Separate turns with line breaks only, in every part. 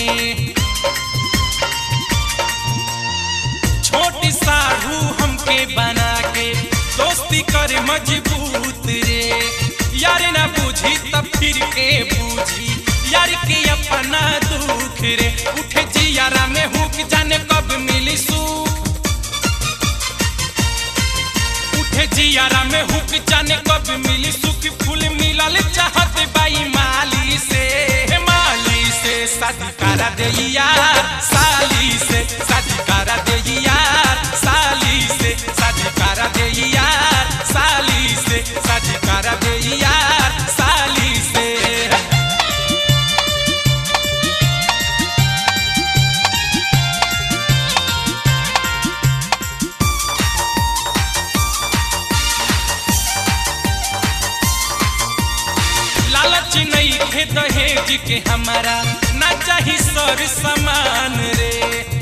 छोटी साहू हमके बना के दोस्ती करे मजबूत रे यार ना बुझी तब फिर के बूझी यार के अपना दुख रे उठे जियारा में हुक जाने कब मिली सुख उठे जियारा में हुक जाने कब मिली सुख फूल मिलल चाहत बाई माली से माली से शादी करा दे यार साली से शादी करा दे यार साली से शादी करा दे यार साली से शादी करा दे यार साली से लालच नहीं खे दहेज के हमारा ना चाही सर समान रे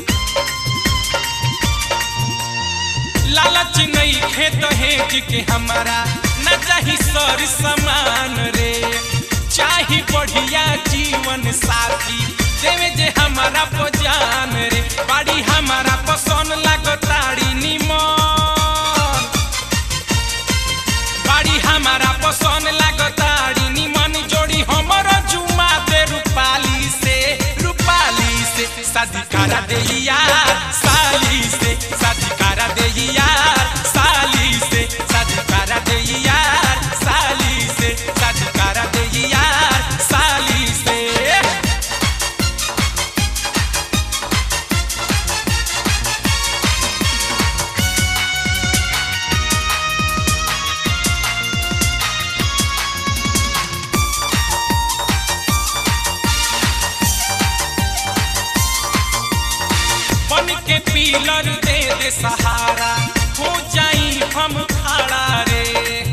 लालच नहीं खे दहेज के हमारा ना चाही सर समान रे चाही बढ़िया जीवन साथी देवे जे हमारा पजान रे बाड़ी हमारा पसंद लागताड़ी निमन बाड़ी हमारा पसंद लागताड़ी निमन जोड़ी हमर जुमा दे रूपाली से रूपाली से शादी करा दे यार साली से शादी करा दे यार साली से शादी करा दे यार साली से शादी करा दे यार साली से बन के पीलर दे दे सहारा हो जाई हम खड़ा रे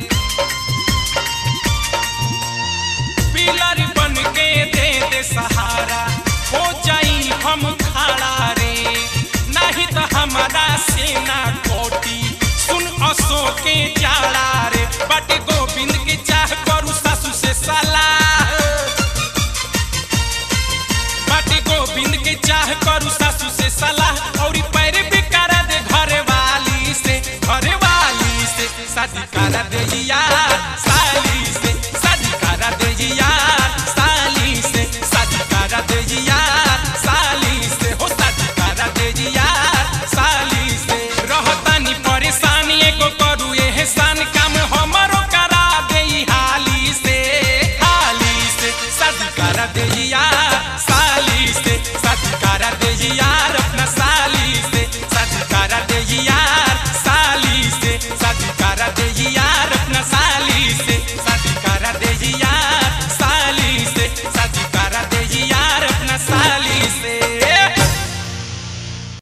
पीलर बन के दे दे सहारा हो जाई हम खड़ा रे नहीं तो हमारा सेना कोटी सुन असो के जाला रे बट गोविंद के चाह करू सासू से सलाह बाटी गोविंद के चाह करू सासू से सलाह और पैर भी करा दे घरे वाली से घरे वाली से शादी करा दे यार साली से शादी करा दे यार साली से शादी करा दे यार साली से हो शादी करा दे यार साली से रहतानी परेशानी एगो करू एहसान काम हमरो करा दे हाली से हाली से शादी करा दे यार